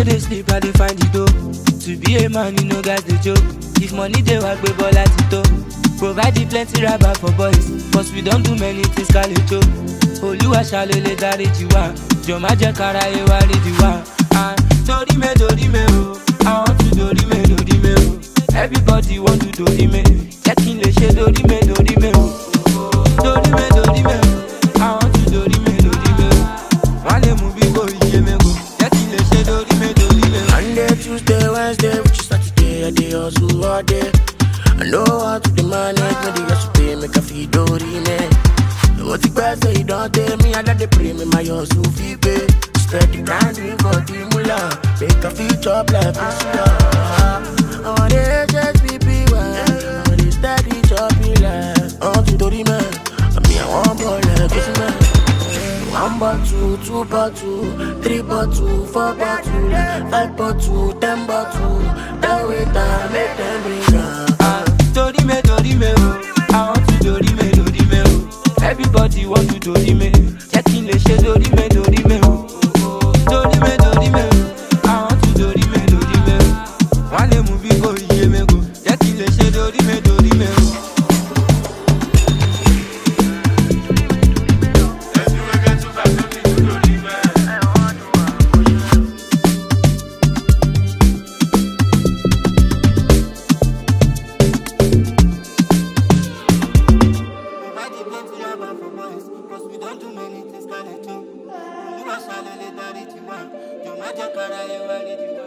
no dey sleep, I dey find the dough. To be a man, you know guys dey joke. If money dey work, we ball at it Provide the plenty rubber for boys, cause we don't do many things, Kalejo. Olúwa ṣàlélẹ̀ dáríjì wá, jọ má jẹ́ kára yé wá rídìí wá. Ah, Torí me, torí me o, I want to torí me, torí me o. Everybody want to torí me, jẹ́ kí n lè ṣe torí me, torí me o. Torí me, torí me o, I want to torí me, torí me o. Wọ́n lè mú bí kò yé mi kò, jẹ́ kí n lè ṣe torí me, torí me o. Monday, Tuesday, Wednesday, which is Saturday, I dey hustle all day. I know how to dey manage, no dey just pay, make a feel dori me. What the best say you don't tell me, I let the pray me my hustle fee pay. Steady grinding for the moolah, make a feel chop like Priscilla. I want the HSBB one, I want the steady choppy like. I want to dori me, I mean I want ball like this man. One bottle, two bottle, three bottle, four bottle, five bottle, ten bottle. That way, that make them bring up. Ah, torí me, torí me o, I want to torí me, torí me o. Everybody want to torí me, jẹ́ kí n lè ṣe torí me, torí me o. Torí me, torí me o, I want to torí me, torí me o. Wọ́n lè mú bí kò yé mi kò, jẹ́ kí n lè ṣe torí me, torí me o. Provide the plenty rubber for boys, cause we don't do many things, Kalejo. Olúwa ṣàlélẹ̀ dáríjì wá, jọ má jẹ́ kára yé wá rídìí wá.